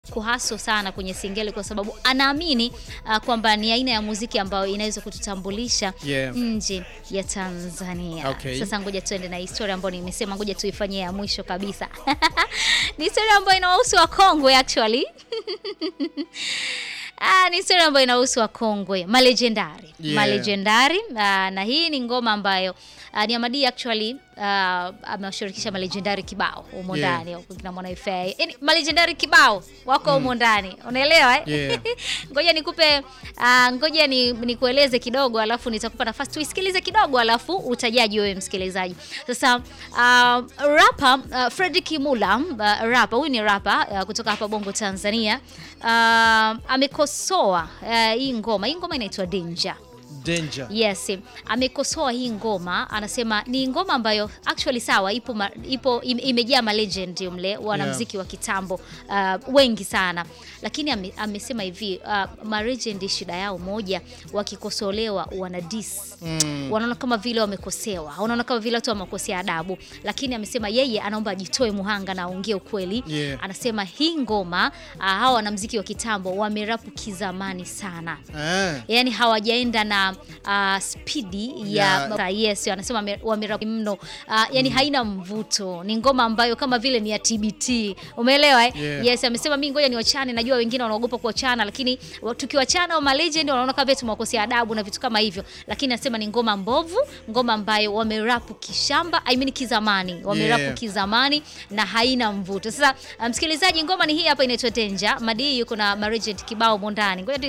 kuhaso sana kwenye singeli kwa sababu anaamini uh, kwamba ni aina ya muziki ambayo inaweza kututambulisha Yeah. nje ya Tanzania. Okay. Sasa ngoja tuende na historia ambayo nimesema, ngoja tuifanyie ya mwisho kabisa. ni historia ambayo inawahusu wakongwe actually. Ah, ni historia ambayo inahusu wakongwe malejendari Yeah. malejendari. Ah, na hii ni ngoma ambayo ah, ni Amadi actually ah, amewashirikisha malejendari kibao humo Yeah. ndani huko kina Mwana FA. Yaani malejendari kibao wako humo ndani. Unaelewa eh? Yeah. ngoja nikupe ah, ngoja ni nikueleze kidogo alafu nitakupa nafasi tuisikilize kidogo alafu utajaji wewe msikilizaji. Sasa uh, rapper uh, Fredrick Mula uh, rapper huyu ni rapper uh, kutoka hapa Bongo Tanzania uh, amekosoa uh, hii ngoma. Hii ngoma inaitwa Danger. Danger. Yes, amekosoa hii ngoma, anasema ni ngoma ambayo actually sawa, ipo ma, ipo im- imejaa ma legend mle wanamuziki wa kitambo uh, wengi sana, lakini ame, amesema hivi uh, ma legend shida yao moja, wakikosolewa wana diss Mm. wanaona kama vile wamekosewa, wanaona kama vile watu wamekosea adabu, lakini amesema yeye anaomba ajitoe muhanga na aongee ukweli. Yeah. Anasema hii ngoma uh, hawa wanamuziki wa kitambo wamerapu kizamani sana Eh. yani hawajaenda na uh, spidi ya Ya- yes, anasema wame- wamerapu mno uh, yani haina mvuto, ni ngoma ambayo kama vile ni ya TBT, umeelewa eh? Yeah. Yes, amesema mimi ngoja niwachane, najua wengine wanaogopa kuachana, lakini wa- tukiwachana wa legend wanaona kama vile tumewakosea adabu na vitu kama hivyo, lakini anasema ni ngoma mbovu, ngoma ambayo wamerapu kishamba, I mean kizamani, wamerapu Yeah. kizamani na haina mvuto. Sasa uh, msikilizaji, ngoma ni hii hapa inaitwa Danger. Madi yuko na Marigent kibao mondani, ngoja tu